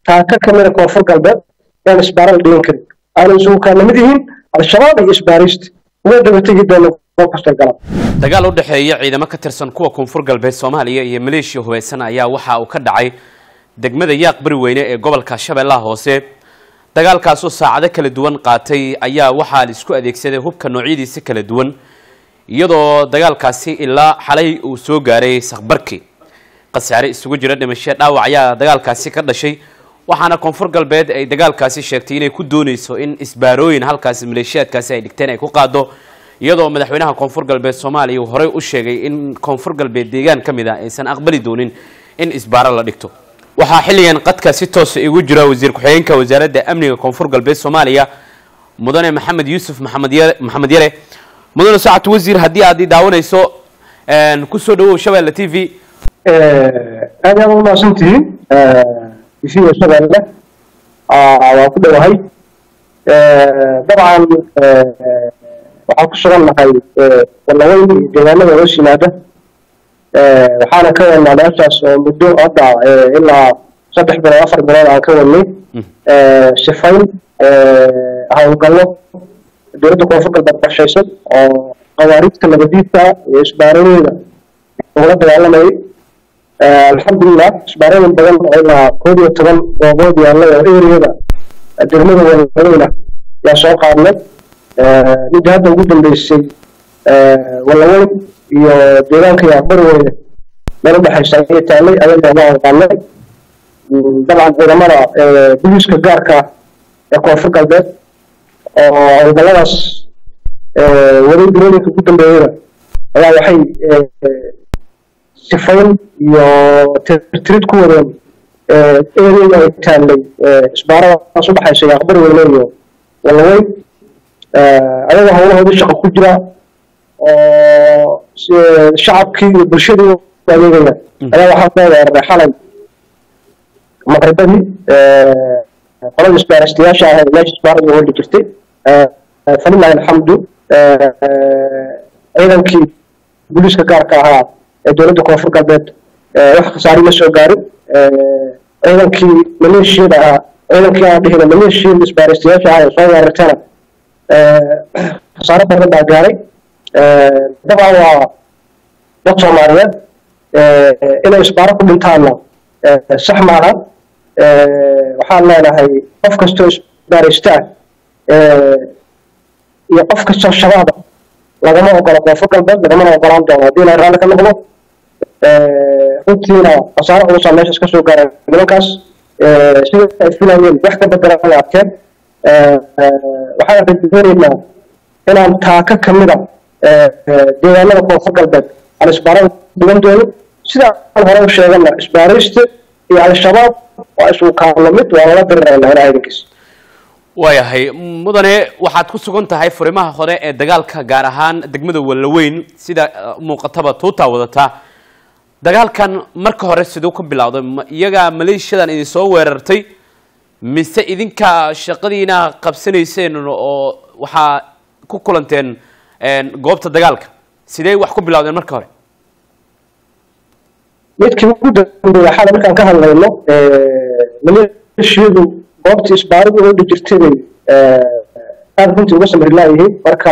taaka kamida koonfur galbeed yaan isbaara la dhigan karin aanay isugu kaa lamid yihiin al-shabaab iyo isbaaraysta uga daba tegi doona goob kastoo galaan dagaal u dhexeeya ciidamo ka tirsan kuwa koonfur galbeed soomaaliya iyo maleeshiya hubeysan ayaa waxa uu ka dhacay degmada yaaq bari weyne ee gobolka shabeellaha hoose dagaalkaasoo saacado kala duwan qaatay ayaa waxaa la isku adeegsaday hubka noocyadiisa kala duwan iyadoo dagaalkaasi ilaa xalay uu soo gaaray sakbarki khasaare isugu jira dhimasho dhaawac ayaa dagaalkaasi ka dhashay waxaana koonfur galbeed ay dagaalkaasi sheegtay inay ku dooneyso in isbaarooyin halkaasi maleeshiyaadkaasi ay dhigteen ay ku qaado iyadoo madaxweynaha koonfur galbeed soomaaliya uu horey u sheegay in koonfur galbeed deegaan ka mid ah aysan aqbali doonin in isbaaro la dhigto waxaa xilligan qadka si toosa igu jira wasiir ku-xigeenka wasaaradda amniga koonfur galbeed soomaaliya mudane maxamed yuusuf maxamed yare maxamed yare mudane sacad wasiir haddii aad i daawanayso kusoo dhawow shabeelle t v aad aad umahadsan tihiin isiga shabeelle waa ku dhowahay dabcan waxaan ku sugan nahay walaweyn iyo deegaanada hoos yimaada waxaana ka wadnaa meeshaas oo muddo hadda ilaa saddex bilood afar bilood aan ka wadnay sifayn howlgallo dowladda koonfur galbeed qorshaysan oo qawaariidka nabadiidka iyo isbaarooyinka ugula dagaalamayay alxamdulilah isbaarooyin badan oo ilaa koob iyo toban goobood yaallay oo eriyada degmada walaweyna yaa soo qaadnay midda hadda ugu dambeysay walaweyn iyo deegaanka yaaqbarweyne meel udhexaysa ayay taallay ayaga ma aqaanay dabcan ciidamada booliiska gaarka ee koonfur galbeed oo howlgalladaas waday bilooyinka ugu dambeeyeyna ayaa waxay sifayn iyo tirtirid ku wadeen ereyada ay taallay isbaaradaas udhexaysa yaaqbarweyne iyo walaweyn ayaga howlahoodii shaqo ku jira oo shacabkii iyo bulshadii adeegaya ayaa waxaa soo weeraray xalay maqribadii qolada isbaaristayaasha ah meesha isbaarada hodhi jirtay falilahi alxamdu ciidankii booliiska gaarka ahaa ee dowladda koonfur galbeed wax khasaari ma soo gaarin ciidankii maleeshiyada ahaa ciidankii aan dhihina maleeshiyada isbaaristayaasha ah ee soo weerartana khasaaro badan baa gaaray dabcan waa dad soomaaliyeed inay isbaaro ku dhintaanna sax maaha waxaan leenahay qof kastoo isbaaraysta ah iyo qof kastoo shabaaba lagama ogolo koonfur galbeed lagamana ogolaan doono haddii ilaa raalli ka noqdo runtiina khasaaro culusaa meeshaas ka soo gaareen nimankaas sida ay filayeen wax ka bedelan ay arkeen waxaan rajaynaynaa inaan taaka ka mida deegaanada koonfur galbeed aan isbaarada dhigan doonin sida aan hore u sheegana isbaaraysta iyo al-shabaab waa isugu kaalo mid waa lala dirirayna ilaha idinkiis waayahay mudane waxaad ku sugan tahay furimaha hore ee dagaalka gaar ahaan degmada wallaweyn sida muuqataba tuutaa wadataa dagaalkan marka hore siduu ka bilowday ma iyagaa maleeshiyadan idin soo weerartay mise idinka shaqadiina qabsanayseen oo waxaa ku kulanteen goobta dagaalka sidee wax ku bilowdeen marka hore midkii ugu dambeeya xalay markaan ka hadlayno maleeshiyadu goobtii isbaaridu oo dhi jirtay bay aada runtii uga samri laayihiin marka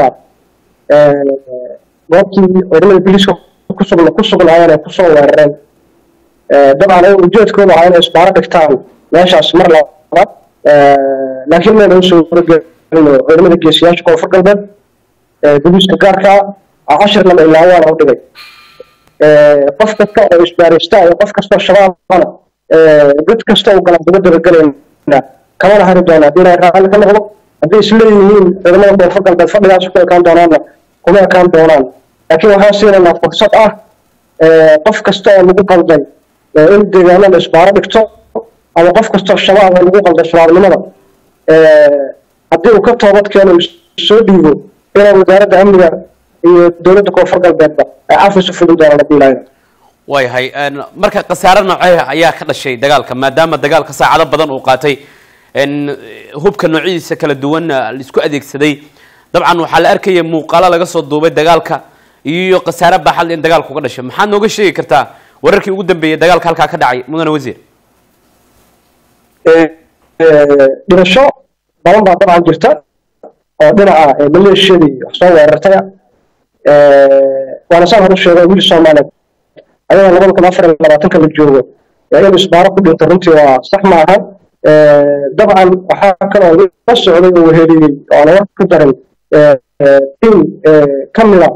goobtii ciidamada biliiska kusugna ku sugnaayeen ay kusoo weerareen dabcan ayaga ujeedkooda ahaa inay isbaaro dhigtaan meeshaas mar labaad laakiin mayna usoo waragelin ciidamada geesiyaasha koonfur galbeed biliiska gaarka cashir lama ilaa waana u dhigay qof kasta oo isbaaraysta iyo qof kastoo shabaabana dad kasta oo galan uga dabagelayna kamana hari doona haddii ilaahay raalli ka noqdo hadday isleeyihiin ciidamada koonfur galbeed fadhigaas ku ekaan doonaanna kuma ekaan doonaan laakiin waxaan siinaynaa fursad ah qof kasta oo lagu qalday in deegaanada isbaaro dhigto ama qof kastoo shabaab oo lagu qalday shabaabnimada haddii uu ka toobad keeno soo dhiibo inay wasaaradda amniga iyo dowladda koonfur galbeedba ay cafis u fulin doonaan haddii ilaahay waayahay marka khasaare noocee ayaa ka dhashay dagaalka maadaama dagaalka saacado badan uu qaatay hubka noocyadiisa kala duwan laisku adeegsaday dabcan waxaa la arkaya muuqaalo laga soo duubay dagaalka iyo khasaare baaxad in dagaalku ka dhashay maxaad nooga sheegi kartaa wararkii ugu dambeeyay dagaalka halkaa ka dhacay mudane wasiir dhimasho badan baa dabcan jirta oo dhinaca maleeshiyadii wax soo weerartaya waana saan hor u sheegay wiil soomaaliyeed ayada labada kun afar iyo labaatanka la joogo in isbaaro ku dhinto runtii waa sax ma ahan dabcan waxaa kaloo la socday oo weheliyey oo aan wax ku darin in ka mida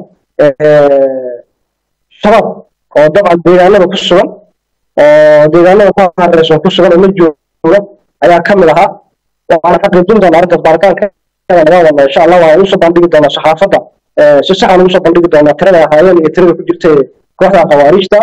shabaab oo dabcan deegaanada ku sugan oo deegaanada ku hareeraysan ku sugan oo la jooga ayaa ka mid ahaa waxaana xaqiijin doonaa arrintaas baaritaanka laga wada insha allah waxaan usoo bandhigi doonaa saxaafadda si saxan ugu soo bandhigi doonaa tirada ahaayeen iyo tirada ku jirtay kooxda khawaariijta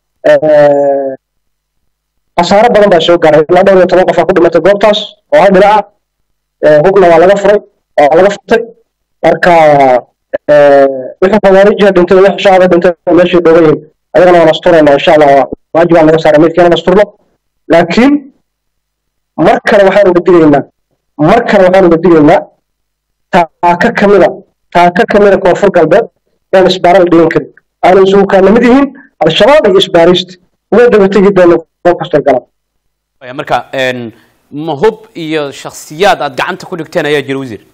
khasaaro badan baa soo gaaray ilaa dhowr iyo toban qof aa ku dhimatay goobtaas oo hal dhinaca hubna waa laga furay waa laga furtay marka wixii khawaariijha dhintay wixii shacaba dhintay meeshay dhoogan yihiin ayagana waan asturaynaa insha allah waajib aan laga saaray meydkeena asturno laakiin mar kale waxaan uga digaynaa mar kale waxaan uga digaynaa taaka kamida taaka kamida koonfur galbeed yaan isbaara la dhigan karin aanay isugu kaa lamid yihiin al-shabaab iyo isbaaristi uga daba tegi doona goob kastay galaan marka ma hub iyo shaksiyaad aad gacanta ku dhigteen ayaa jira wasiir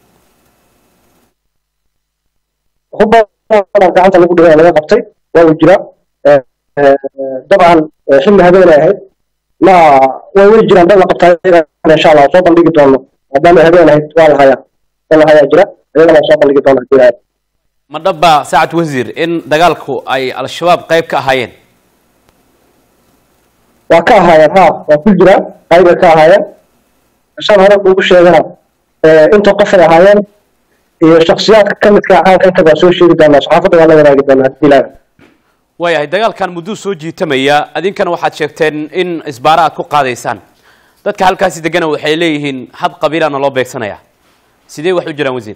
hubbaan gacanta lagu dhigay laga qabtay waa uu jiraa dabcan xilli habeenay ahayd ma way way jiraan dad la qabtaa insha allah soo bandhigi doono maadaama habeen ahayd waa la hayaa waa la hayaa jira iyagana soo bandhigi doona hadii lahayd ma dhaba saacad wasiir in dagaalku ay al-shabaab qayb ka ahaayeen waa ka ahaayeen ha waa ku jiraan qaybay ka ahaayeen saan hore kuugu sheegana inta qofay ahaayeen iyo shaksiyaadka ka midka caanka inta baa soo sheegi doonaa saxaafadda waa la wadaagi doonaa hadii lahayd waayahay dagaalkan mudduu soo jiitamaya adinkana waxaad sheegteen in isbaara aad ku qaadaysaan dadka halkaasi degana waxay leeyihiin hab qabiilana loo beegsanaya sidee wax u jiraan wasiir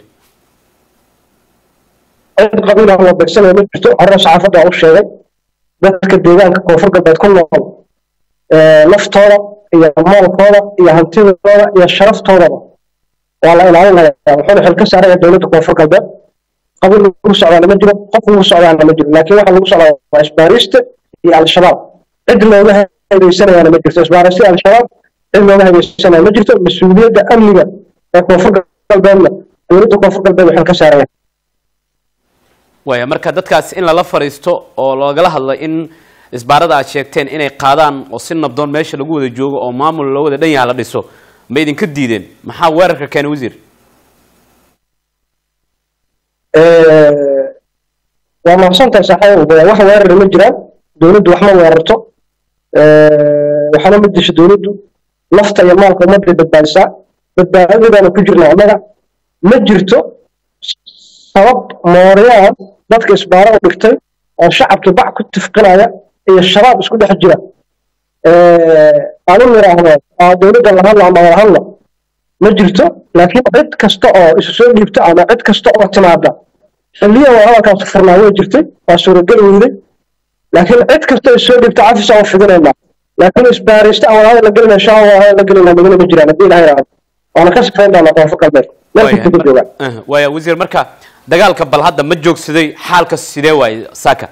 cid qabiilah loo beegsanaya ma jirto horena saxaafadda waa u sheegay dadka deegaanka koonfur galbeed ku nool naftooda iyo maalkooda iyo hantidooda iyo sharaftoodaba waa la ilaalinaya wuxuuna xil ka saaraya dowladda koonfur galbeed qabiil lagu socdaana ma jiro qof lagu socdaana ma jiro laakiin waxa lagu socdaa waa isbaarista iyo al-shabaab cid looga hadeysanayaana ma jirto isbaarista iyo al-shabaab cid looga hadeysanaya ma jirto mas-uuliyadda amniga ee koonfur galbeedna dowladda koonfur galbeed waxay ka saaraya waaya marka dadkaas in lala fariisto oo loogala hadlo in isbaarada aad sheegteen inay qaadaan oo si nabdoon meesha lagu wada joogo oo maamul loo wada dhan yaha la dhiso ma idinka diideen maxaa weerarka keenay wasiir waa mahadsantahay saaxiib wax weerari ma jiraan dowladdu wax ma weerarto waxaana ma disho dowladdu nafta iyo maalka ummadday badbaadisaa badbaadadaana ku jirna annaga ma jirto sabab mooriyaan dadka isbaaro u dhigtay oo shacabkii bac ku tifqinaya iyo shabaab isku dhex jira aan u niraahdo dowladda la hadlo ama wala hadlo ma jirto laakiin cid kasta oo isu soo dhiibta ama cid kasta oo timaada xilliya waa hadalkaas furnaa way jirtay waa suurageli weyday laakiin cid kasta isu soo dhiibta cafisa oo fidinaynaa laakiin isbaarista aan walaada la gelinaa shaa waa la gelinaa madina ma jiraan haddii ilaha yidhaahdo waana ka sifayn doonaa koonfur galbeed meel kasta ka joogaan waaya wasiir marka dagaalka bal hadda ma joogsaday xaalka sidee waaye saaka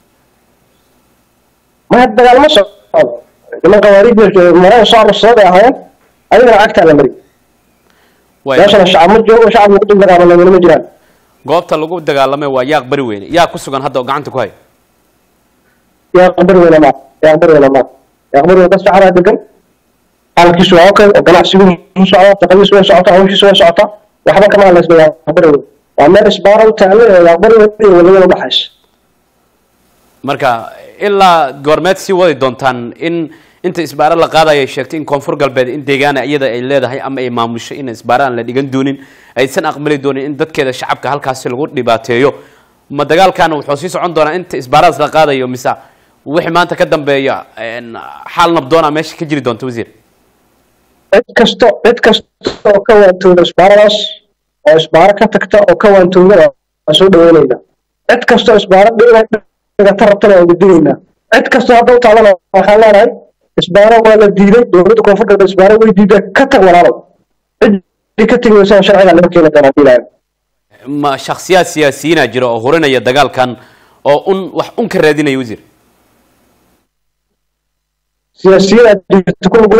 ma dagaal ma socdo niman qawaariij marada soo arursadaday ahaayeen ayagana cagtaa la mari meeshana shacab ma joogo shacab lagu dul dagaalamay ma jiraan goobta lagu dagaalamay waa yaaq bari weyne yaa ku sugan hadda oo gacanta ku haya yaaq bari weyne ma yaaq bari weyne ma yaaq bari weyne dad shacabaa degan xaalkiisu waa okay oo ganacsigu u socda shaqadiisu way socotaa hawshiisu way socotaa waxba kama hadlaysna yaaq bari weyne waa meel isbaara u taalle ee yaaq bari weyne iyo walayada udhaxaysa marka ilaa goormeed sii wadi doontaan in inta isbaara la qaadaya sheegtay in koonfur galbeed in deegaana iyada ay leedahay ama ay maamusho in isbaara aan la dhigan doonin aysan aqbali doonin in dadkeeda shacabka halkaasi lagu dhibaateeyo ma dagaalkan wuxuu sii socon doonaa inta isbaaradaas la qaadayo mise wixii maanta ka dambeeya xaal nabdoona meesha ka jiri doonta wasiir cid kasto cid kasta oo ka waantooda isbaaradaas oo isbaaro ka tagta oo ka waantooda waa soo dhaweynaynaa cid kastoo isbaaro dhigata rabtana waa udigaynaa cid kastoo hadda u taalana waxaan leenahay isbaaro waa la diiday dowladda koonfur galbeed isbaaro way diiday ka tag walaalow ciddii ka tegi weysana sharciga laga keeni doonaa hadii ilaahay ma shaksiyaad siyaasiyiina jira oo hurinaya dagaalkan oo un wax un ka raadinaya wasiir siyaasiyiin aad jirta ku lug leh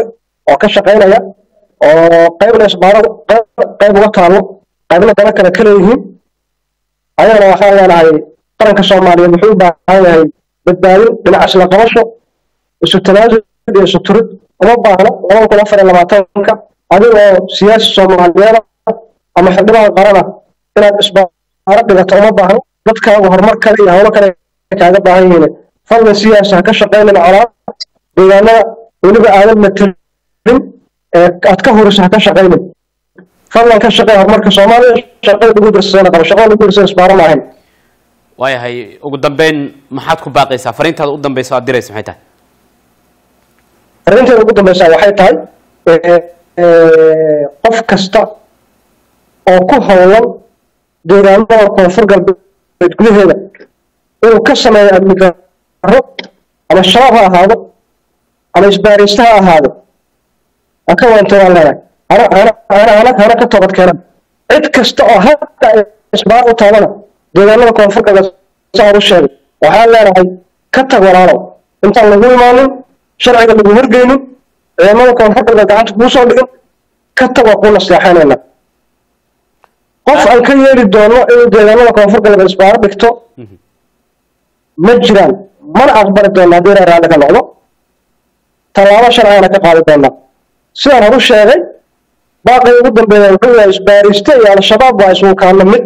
oo ka shaqaynaya oo qaybna isbaaro qayb uga taalo qaybna dana kale ka leeyihiin ayagana waxaan leenahay qaranka soomaaliyeed wuxuu u baahan yahay badbaadin dhinac isla qabasho isu tanaasul iyo isu turid uma baahno labada kun afar iyo labaatanka adigoo siyaasi soomaaliyeed ama xildhibaan qarana inaad isbaaro dhigato uma baahno dadkaagu horumar kale iyo howlo kale kaaga baahan yihiin fadlan siyaasi ha ka shaqaynin colaad deegaanada weliba aadan matelin ee aad ka horiso ha ka shaqaynin fadlan ka shaqey horumarka soomaaliya shaqada lagu dirsana qabo shaqada lagu dirsana isbaaro maahayn waayahay ugu dambeyn maxaad ku baaqaysaa fariintaada u dambeysa aad diraysa maxay tahay arrinteeda ugu dambeysa waxay tahay qof kasta oo ku howlan deegaanada koonfur galbeed gudaheeda inuu ka sameeyo amni darro ama shabaab ha ahaado ama isbaaraysta ha ahaado ha ka waantoodaan leenahay hana hana hana hana hana ka toobad keenan cid kasta oo hadda isbaar u taabana deegaanada koonfur galbeed saa u sheegay waxaan leenahay ka tag walaalow intaan lagu imaanin sharciga lagu horgeynin ciidamada koonfur galbeed gacanta kuu soo dhigin ka tag waa kuu naseexaynayna qof aan ka yeeli doono inuu deegaanada koonfur galbeed isbaaro dhigto ma jiraan mana aqbali doona haddii reer raalli ka noqdo tallaabo sharcigana ka qaadi doonaa sidaan horu sheegay baaqii ugu dambeeya wuxuu yahay isbaariste iyo al-shabaab waa isugu kaano mid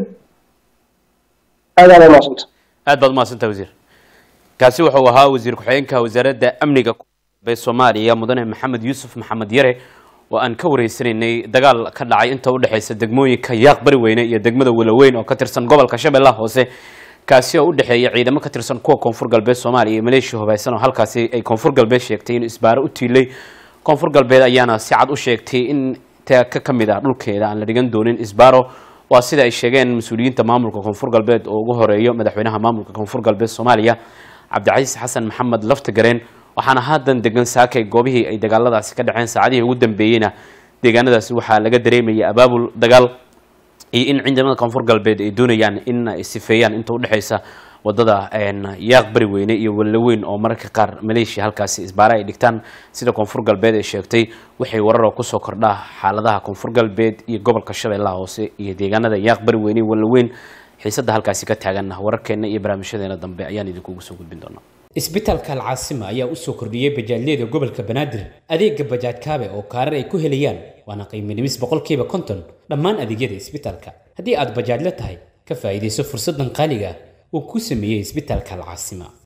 aadaad umaasanta aad baad umahadsanta wasiir kaasi wuxuu ahaa wasiir ku-xigeenka wasaaradda amniga ee soomaaliya mudane maxamed yuusuf maxamed yare oo aan ka wareysanaynay dagaal ka dhacay inta u dhexeysa degmooyinka yaaq bari weyne iyo degmada walaweyn oo ka tirsan gobolka shabeellaha hoose kaasi oo u dhexeeya ciidamo ka tirsan kuwa koonfur galbeed soomaaliya iyo maleeshiya hubaysan oo halkaasi ay koonfur galbeed sheegtay in isbaaro u tiilay koonfur galbeed ayaana si cad u sheegtay in ka ka mid ah dhulkeeda aan la dhigan doonin isbaaro waa sida ay sheegeen mas-uuliyiinta maamulka koonfur galbeed oo ugu horeeyo madaxweynaha maamulka koonfur galbeed soomaaliya cabdicasiis xasan maxamed laftagareen waxaana haatan degan saakay goobihii ay dagaaladaasi ka dhaceen saacadihii ugu dambeeyeyna deegaanadaasi waxaa laga dareemaya abaabul dagaal iyo in ciidamada koonfur galbeed ay doonayaan in ay sifeeyaan inta udhexeysa wadada yaaq bari weyne iyo walaweyn oo mararka qaar maleeshiya halkaasi isbaare ay dhigtaan sida koonfur galbeed ay sheegtay waxay wararoo kusoo kordhaa xaaladaha koonfur galbeed iyo gobolka shabeellaha hoose iyo deegaanada yaaq bari weyne iyo walaweyn xiisada halkaasi ka taagan wararkeena iyo barnaamijyadeena dambe ayaan idinkugu soo gudbin doonaa isbitaalka alcaasima ayaa u soo kordhiyey bajaajyada gobolka banaadir adeega bajaaj kaabe oo kaarar ay ku helayaan waana qiimo dhimis boqolkiiba konton dhammaan adeegyada isbitaalka haddii aad bajaajla tahay ka faa'iidayso fursaddan qaaliga ah uu ku sameeyey isbitaalka alcaasima